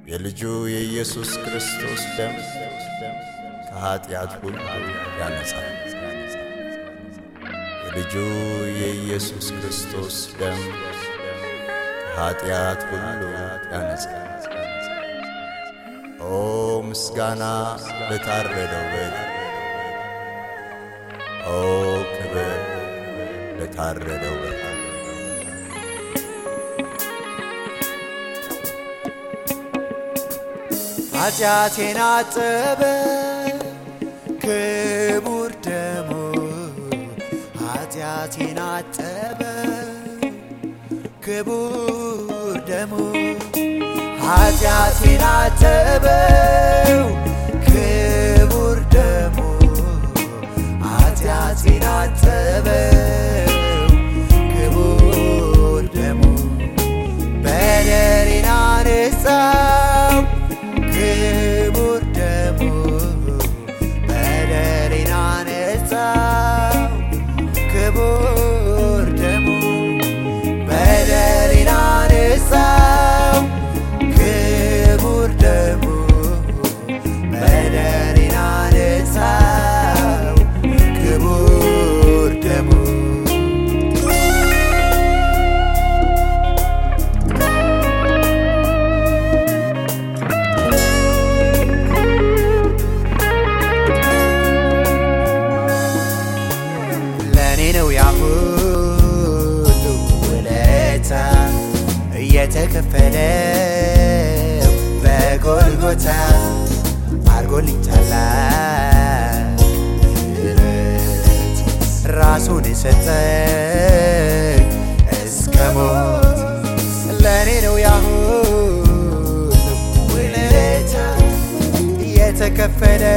የልጁ የኢየሱስ ክርስቶስ ደም ከኀጢአት ሁሉ ያነጻል። የልጁ የኢየሱስ ክርስቶስ ደም ከኀጢአት ሁሉ ያነጻል። ኦ ምስጋና ለታረደው በግ፣ ኦ ክብር ለታረደው በግ። ኃጢአቴን አጠበ ክቡር ደሙ ኃጢአቴን አጠበ ክቡር ደሙ ኃጢአቴን አጠበው ክቡር ደሙ ኃጢአቴን አጠበው ክቡር ደሙ በደሌን አነጻው ክቡር ደሙ በደሌን አነጻው ክቡር ደሙ በደሌን አነጻው ክቡር ደሙ በደሌን አነጻው ክቡር ደሙ ለእኔ ነው ያ ሁሉ ውለታ እየተከፈለው በጎልጎታ አርጎልኝ ታላቅ ምሕረት ራሱን የሰጠኝ እስከ ሞት ለእኔ ነው ያ ሁሉ ውለታ እየተከፈለ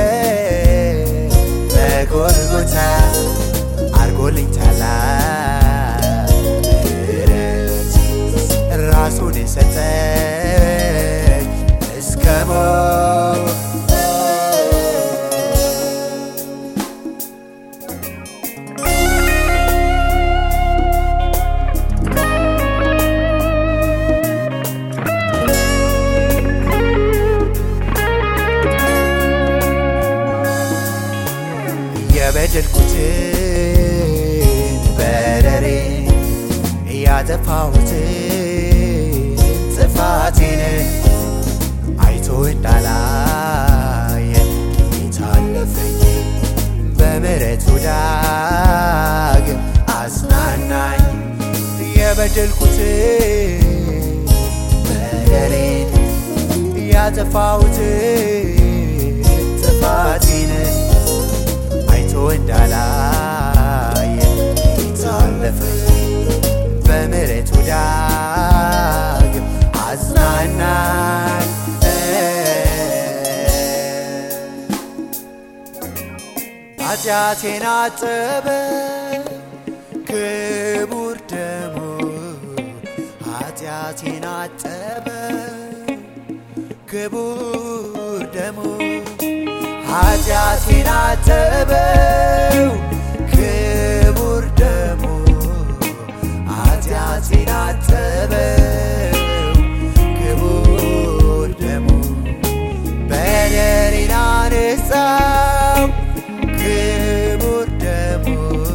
በጎልጎታ አርጎልኝ ታላቅ ምሕረት ራሱን የሰጠኝ እስከ ሞት የበደልኩትን በደሬ ያጠፋሁትን ጥፋቴን አይቶ እንዳላየ የታለፈኝ በምሕረቱ ዳግም አጽናናኝ የበደልኩትን በደሬን ያጠፋሁትን ጥፋቴን አይቶ እንዳላየ ታለፈኝ በምሕረቱ ዳግም አጽናናኝ። ኃጢአቴን አጠበ ክቡር ደሙ ኃጢአቴን አጠበ ክቡር ደሙ ኃጢአቴን አጠበው ክቡር ደሙ ኃጢአቴን አጠበው ክቡር ደሙ በደሌን አነጻው ክቡር ደሙ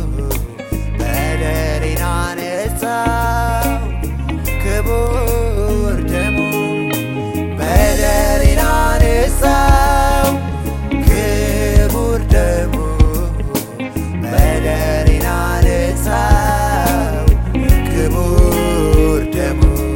በደሌን አነጻው ክቡር ደሙ በደሌን አነጻው ክቡር ደሙ በደሌን አነጻው ክቡር ደሙ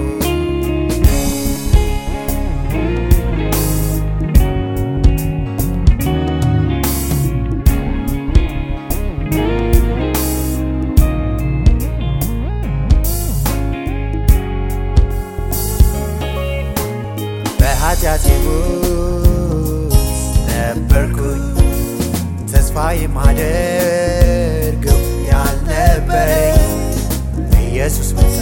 በኃጢአቴ ውስጥ ነበርኩኝ ተስፋ የማደርገው ያልነበረኝ ኢየሱስ መጣ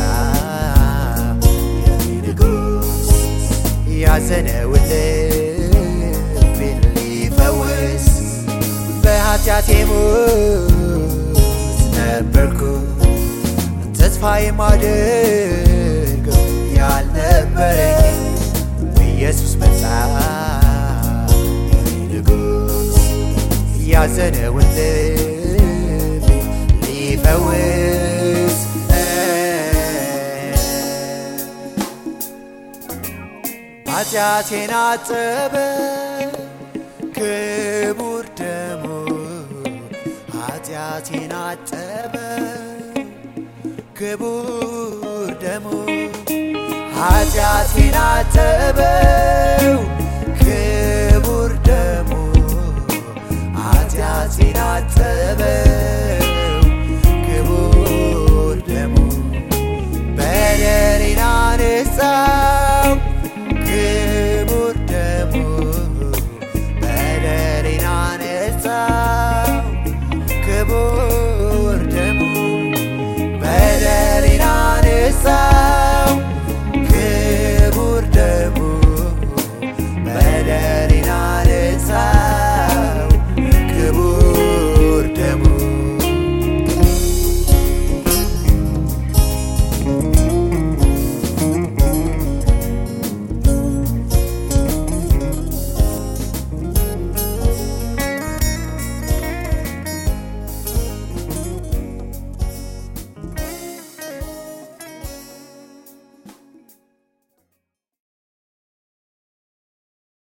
የኔ ንጉሥ ያዘነውን ልቤን ሊፈውስ በኃጢአቴ ውስጥ ነበርኩ ተስፋ የማደርገው ያልነበረኝ ኢየሱስ መጣ ያዘነውን ልቤ ሊፈውስ ኃጢአቴን አጠበ ክቡር ደሙ ኃጢአቴን አጠበ ክቡር ደሙ ኃጢአቴን አጠበው ክቡር ደሙ ኃጢአቴን አጠበው ክቡር ደሙ በደሌን አነጻ